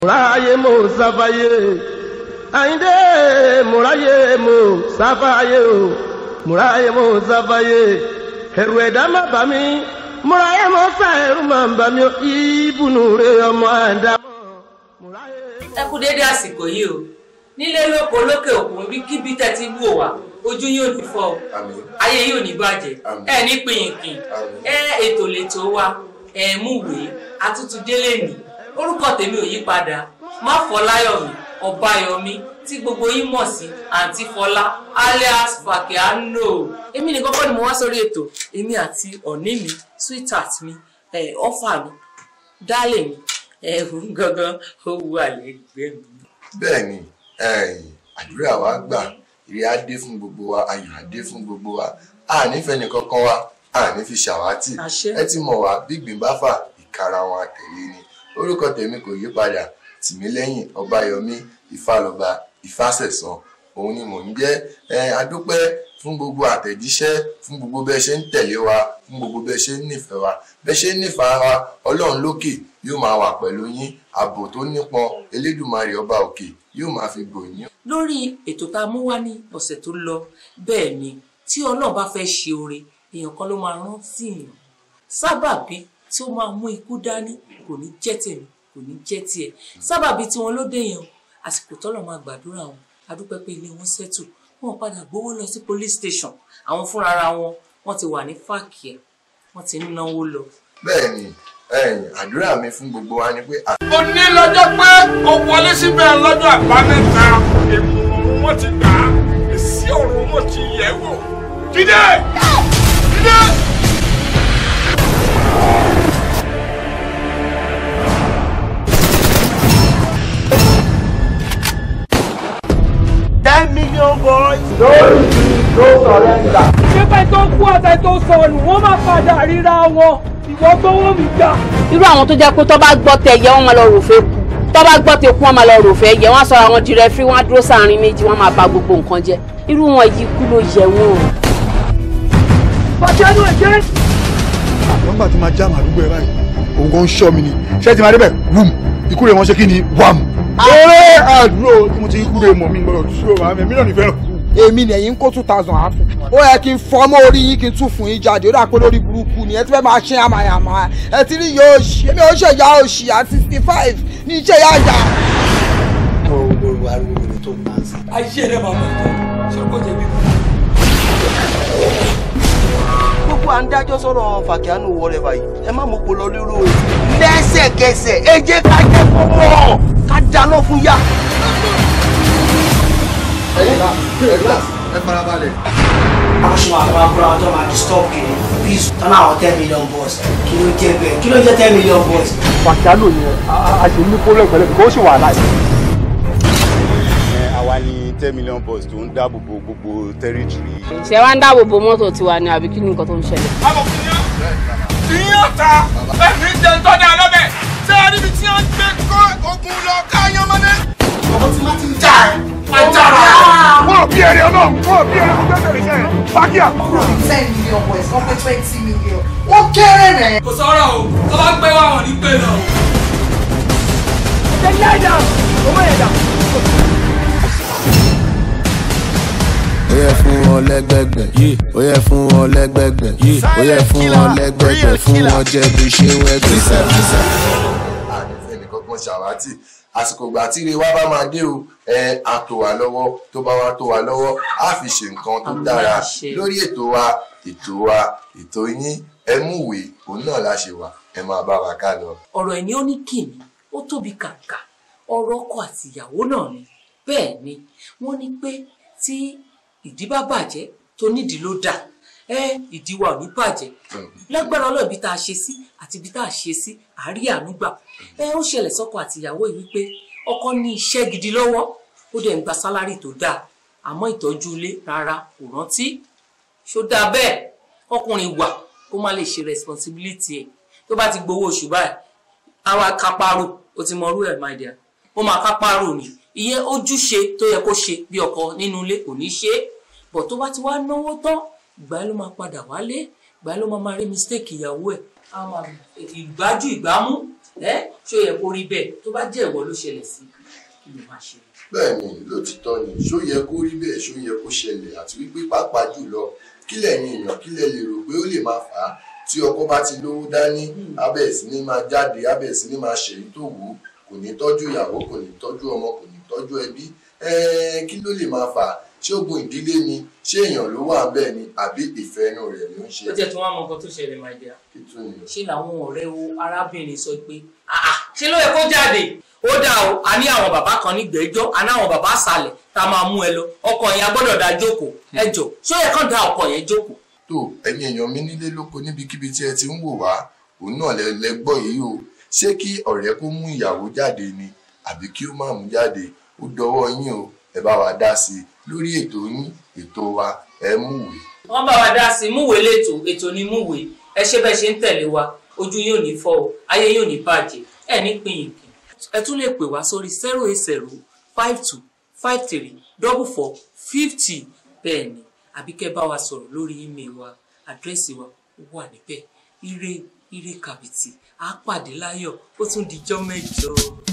múráyé mo sáfáyé àyíndé múráyé mo sáfáyé o múráyé mo sáfáyé ẹ̀rù ẹ̀dá má bà mí múráyé mo sá ẹ̀rù má bà mí ìbùnú rẹ ọmọ àdámọ̀ múráyé. ẹ kú déédé àsìkò yìí o nílé lóko lókè òkun bí kíbi tẹ́ ti wò wá ojú yóò ní fọ́ o Àmín. ayé yóò ní bàjẹ́ Àmín. ẹ ní pinyìnkìn Àmín. ẹ ètò lètò wa ẹ múwèé atútù délé nì orúkọ tèmi ò yí padà má fọláyọmí ọbáyọmí tí gbogbo yín mọ̀ sí àǹtí fọlá alias fàkíánò èmi nìkan kọ́ ni mo wá sórí ètò èmi àti ọ̀ní mi sweetheart mi ẹ ọ́fà mi dálé mi ẹ̀hún gangan ó wù àlẹ́gbẹ́ mi. bẹ́ẹ̀ ni ẹ̀yìn àdúrà wa gbà ìrẹ́ á dé fún gbogbo wa ayọ̀ á dé fún gbogbo wa a nífẹ̀ẹ́ nìkankan wa a ní fi ṣàwátì Àṣẹ. ẹ ti mọ̀ wá bí gbìn bá fà ìkara wọn àtẹ̀lé ni orúkọ tèmi kò yí padà tìmílẹ́yìn ọbáyọmí ìfàlọ́ba ìfàsẹ̀sán òun ni mò ń jẹ́ ẹ adúpẹ́ fún gbogbo àtẹ̀jíṣẹ́ fún gbogbo bẹ́ẹ̀ ṣe ń tẹ̀lé wa fún gbogbo bẹ́ẹ̀ ṣe ń nífẹ̀ẹ́ wa bẹ́ẹ̀ ṣe ń nífẹ̀ẹ́ wa ọlọ́run lókè yóò máa wà pẹ̀lú yín ààbò tó nípọn elédùmarè ọba òkè yóò máa fi bò yín lórí ètò tá a mú wá ní ọ̀sẹ̀ tó lọ bẹ́ẹ̀ ni tí ọlọ́run bá fẹ́ ṣe oore èèyàn kan ló máa rántí èèyàn sábàbí tí ó máa mú ikú dání kò ní jẹ́ tèmi kò ní jẹ́ tiẹ̀ sábàbí tí wọn ló dé yẹn o àsìkò tọ́lọ̀ máa gbàdúrà wọn adúpẹ́ pé ilé wọn ṣẹ́tù wọn padà gbowó lọ sí police station àwọn fúnra wọn wọn ti wà ní fàkìyà wọn ti ń náwó lọ bẹ́ẹ̀ ni ẹ̀yìn àdúrà mi fún gbogbo wa ni pé ó ní lọ́jọ́ pé ó wọlé síbẹ̀ lọ́jọ́ àbámẹ́ta èmù ọ̀run wọn ti gbà á èsì ọ̀run wọn ti yẹ̀ wò. Jídé! Jídé! ten million boys. ṣé tó kú àtẹ tó sọnù wọ́n máa padà ríra wọn ìwọ gbówó mi gbà. irú àwọn tó jẹ́ pé tó bá gbọ́ tẹ yẹ wọ́n máa lọ ròfẹ́ kú tó bá gbọ́ tẹ kú wọ́n máa lọ ròfẹ́ yẹ wọ́n á sọ̀rọ̀ àwọn di rẹfí wọ́n á dúró sáàrin méjì wọ́n máa bà gbogbo nǹkan jẹ́ irú wọn yìí kú ló yẹ wọn. pàṣẹ ló ṣe. nígbà tí máa já màdúgbò ẹ báyìí òun kan ń ṣọ́ mi ni ṣé ti máa débẹ̀ wùm ikú rẹ̀ wọ́n ṣe kí ni wàm. eré àdúró tí mo ti ikú rẹ̀ mọ̀ mi gbọ́dọ̀ dúró màá mi mílíọ̀nù ìfẹ́ kú. èmi nìyẹn ń kó two thousand á fún ó yẹ kí n fọmọ orí yín kí n tún fún yín jáde ó dà pé lórí burúkú ni ẹ ti fẹ́ máa ṣe àmàyàmà ẹ ti rí yóò ṣì èmi ò ṣe ìyá òṣì at sixty five ní iṣẹ́ ìyá ìyá. ayé rẹ máa bàjẹ́ ṣé kò jẹ̀bi. gbogbo à ń dájọ́ sọ̀rọ̀ fàkíánù wọlé báyìí ẹ má mọ̀ pọ̀ lọ lérò o. lẹ́sẹ̀kẹsẹ̀ ẹ jẹ́ ká jẹ́ kó mọ̀ ká dáná fún yá. ẹ̀yin náà ẹ farabalẹ̀. àwọn ṣe máa fara fúnra wọn tó máa disturb kiri please tọ́nà àwọn ten million boys kí ló jẹ́ bẹ́ẹ̀ kí ló jẹ́ ten million boys. pàṣálò yẹn a ṣe ní pólẹ̀ pẹ̀lẹ́ kó sì wà láì. àwa ni ten million boys tó ń dáàbò bo gbogbo tẹ́rìtìrì ṣé wàá ń dáàbò bo mọ́tò tiwa ni àbí kí ni nǹkan tó ń ṣẹlẹ̀. Àmọ̀ fún yín. Ìyín ọ̀tá bẹ́ẹ̀ ní jẹ́ tọ́ni alọ́bẹ̀. Ṣé ẹ níbi tí wọ́n gbé kó ogun lọ káyán mọ́lẹ̀? ọmọ tí wọ́n ti ń jà ẹ́ máa jà rà. wọ́n bí ẹrẹ ọlọ́run wọ́n bí ẹrẹ gbogbo ẹgbẹ̀rẹ̀ iṣẹ́ fákíà. ten million boys wọ́n pé twenty million wọ́n kéré rẹ̀. kò sọ̀rọ̀ o tó bá gbé wà wọ́n ní pé lọ. ṣe ní àìdá ọmọ ẹ̀dá. ó yẹ fún wọn lẹ́gbẹ̀gbẹ̀ ó yẹ fún wọn lẹ́gbẹ̀gbẹ̀ ó yẹ fún wọn lẹ́gbẹ̀gbẹ̀ fún wọn jẹ bí ṣe ń wẹgbẹ. ànífẹ́ nìkan kan ṣàwátì àsìkò ìgbà tí ire wa bá máa dé o ẹ á tó wa lọ́wọ́ tó bá wa tó wa lọ́wọ́ á fi ṣe nǹkan tó Àmín, dára àṣẹ. lórí ètò wa ètò wa ètò yín ẹ múwèé òun náà la ṣe wà ẹ máa bá wa ká lọ. ọ̀rọ̀ ẹ̀ ní ó ní kìíní ó tóbi kàǹkà ọ̀rọ̀ ọkọ àti ìyàwó náà ni bẹ́ẹ̀ ni wọ́n ní pé tí ìdí bá bàjẹ́ tó nídìí ló dà ẹ ìdí wa ò ní bàjẹ́ lágbára ọlọ́ọ̀ ibi tá a ṣe sí àti ibi tá a ṣe sí àárí ànúgbà ẹ ó ṣẹlẹ̀ sọ́kọ àti ìyàwó yìí wípé ọkọ ní iṣẹ́ gidi lọ́wọ́ ó dẹ̀ ń gba sálárì tó dáa àmọ́ ìtọ́jú ilé rárá kò rántí ṣó dáa bẹ́ẹ̀ ọkùnrin wà kó má lè ṣe responsibility ẹ̀ tó bá ti gbowó oṣù báyìí àwa kápárò ó ti mọrú ẹ̀ my dear ó máa kápárò ni ìyẹn ojúṣe tó yẹ kó ṣe bí ọkọ nínú ilé kò ní ṣe é bọ̀ tó bá ti wá náwó tán ìgbà ló máa padà wálé ìgbà ló máa máa rí mistake ìyàwó ẹ̀ á máa ìgbájú ìgbámú ẹ ṣó yẹ kó rí bẹ́ẹ̀ tó bá jẹ́ ìwọ ló ṣẹlẹ̀ sí kí ló máa ṣe. bẹ́ẹ̀ ni lótìtọ́ ni ṣó yẹ kó rí bẹ́ẹ̀ ṣó yẹ kó ṣẹlẹ̀ àti wípé pàápàá jùlọ kí lẹ́yìn èèyàn kí lẹ́ lè rò pé ó lè máa fà á tí ọkọ bá ti lówó dání abẹ́ sí ní máa jáde abẹ́ sí ní máa ṣèyí tó wù ú kò ní tọ́jú ìyàwó kò ní tọ́jú ọmọ kò ní tọ́jú ẹbí ẹ̀ẹ́n kí ló lè máa fà á ṣé ogun ìdílé ni ṣé èèyàn ló wà bẹ́ẹ̀ ni àbí ìfẹ́ inú rẹ̀ ló ń ṣe ó jẹ́ tí wọ́n á mọ nǹkan tó ṣẹlẹ̀ máa jẹ́ kí tún ni. ṣé làwọn ọ̀rẹ́ wo arábìnrin sọ pé "Ah, ṣé ló yẹ kó jáde ó dà o a ní àwọn bàbá kan ní gbẹ́jọ́ a ní àwọn bàbá àṣàlẹ̀ tá a máa mú ẹ lọ ọkọ yẹn a gbọ́dọ̀ dá jókòó ẹ jọ ṣó yẹ kán dá ọkọ yẹn jókòó. tó ẹ̀yin èèyàn mi nílé lóko níbikíbi tí ẹ ti ń wò wá òun náà lẹ lẹ gbọ́ yìí o ṣé kí ọ̀rẹ́ kó mú ìyàwó jáde ni àbí kí ó má mú jáde ó dọwọ́ yín o ẹ bá wa dá sí i lórí ètò yín ètò wa ẹ múwèé. wọ́n bá wa dá sí i múwèé lẹ́tọ̀ ètò ní múwèé ẹ ṣe bẹ́ẹ̀ ṣe ń tẹ̀lé wa ojú yóò ní fọ́ o ayé yóò ní bàjẹ́ ẹ ní pín ìkì. ẹ tún lè pè wá sórí zero eight zero five two five three double four fifty bẹ́ẹ̀ ni àbí kẹ́ bá wa sọ̀rọ̀ lórí email wa àdírẹ́sì wa ó wà níbẹ̀ ire ire kàbìtì á pàdé láyọ̀ ó tún dijọ́ mẹ́jọ.